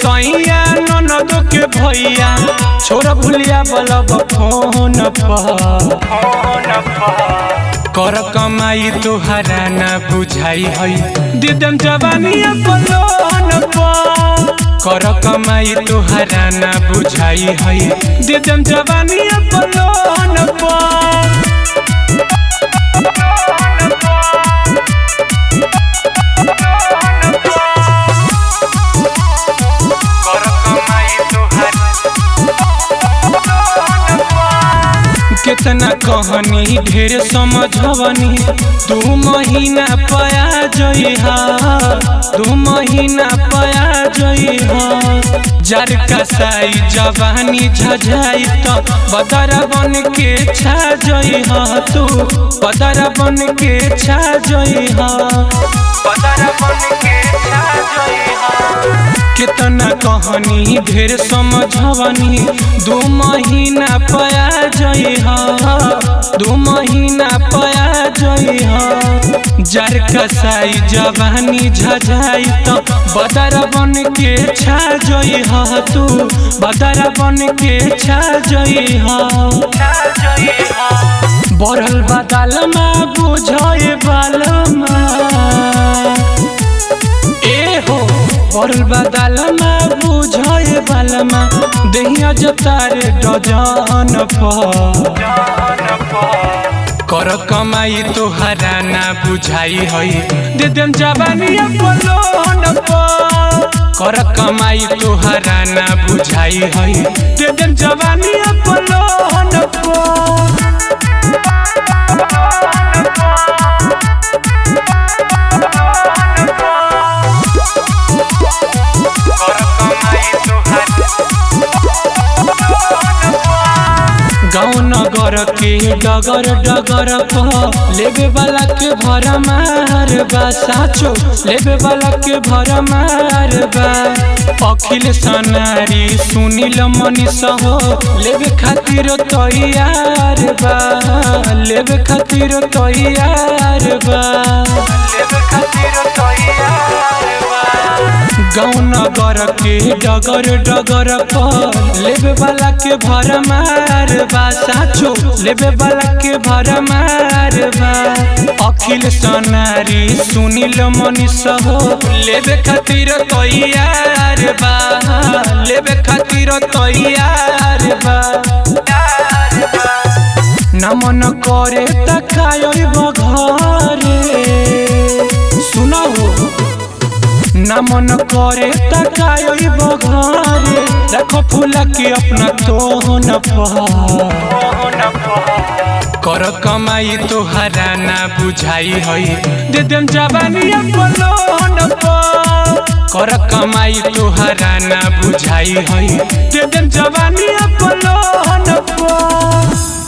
सैया ननद के भैया छोरा भुलिया बलब फोन पर कर कमाई तोहरा ना बुझाई है दिदम जवानिया पलोन पर कर कमाई तोहरा ना बुझाई है दिदम जवानिया पलोन पर कर कमाई तोहरा कितना कहनी ढेर समझवनी दू महीना पया जइहा दू महीना पया जइहा जर कसाई जवानी झझाई तो बदर बन के छा जइहा तू बदर बन के छा जइहा बदर बन के छा जइहा कितना कहनी ढेर समझवनी दू महीना पया जइहा दू महीना पया जइहा जर कसाई जवानी झझाई तो बदर बन के छा जइहा तू बदर बन के छा जइहा बढ़ल बदल में बुझे बालमा ए हो पड़ल बदल में बुझे बालमा दहिया जतार डजन कर कमाई तोहरा ना बुझाई है दे देम जवानिया पलोन कर कमाई तोहरा ना बुझाई है दे देम जवानिया पलोन गाँव नगर के डगर डगर प लेबे वाला के भर मार बा साचो लेबे वाला के भर मार बा अखिल सनारी सुनील मनीष हो लेबे खातिर तैयार बा लेबे खातिर तैयार बा लेबे खातिर तैयार बा गाँव नगर के डगर डगर पर लेबे वाला के भर मार बा साचो लेबे वाला के भर मार बा अखिल सनारी सुनील मनीष हो लेबे खातिर तैयार बा लेबे खातिर तैयार बा ना मन करे त खायो घरे सुना हो ना मन करे तकाई बघारे रखो फूला के अपना तोहन कर कमाई तोहरा ना बुझाई है दे देम जवानिया पलोन कर कमाई तोहरा ना बुझाई है दे देम जवानिया पलोन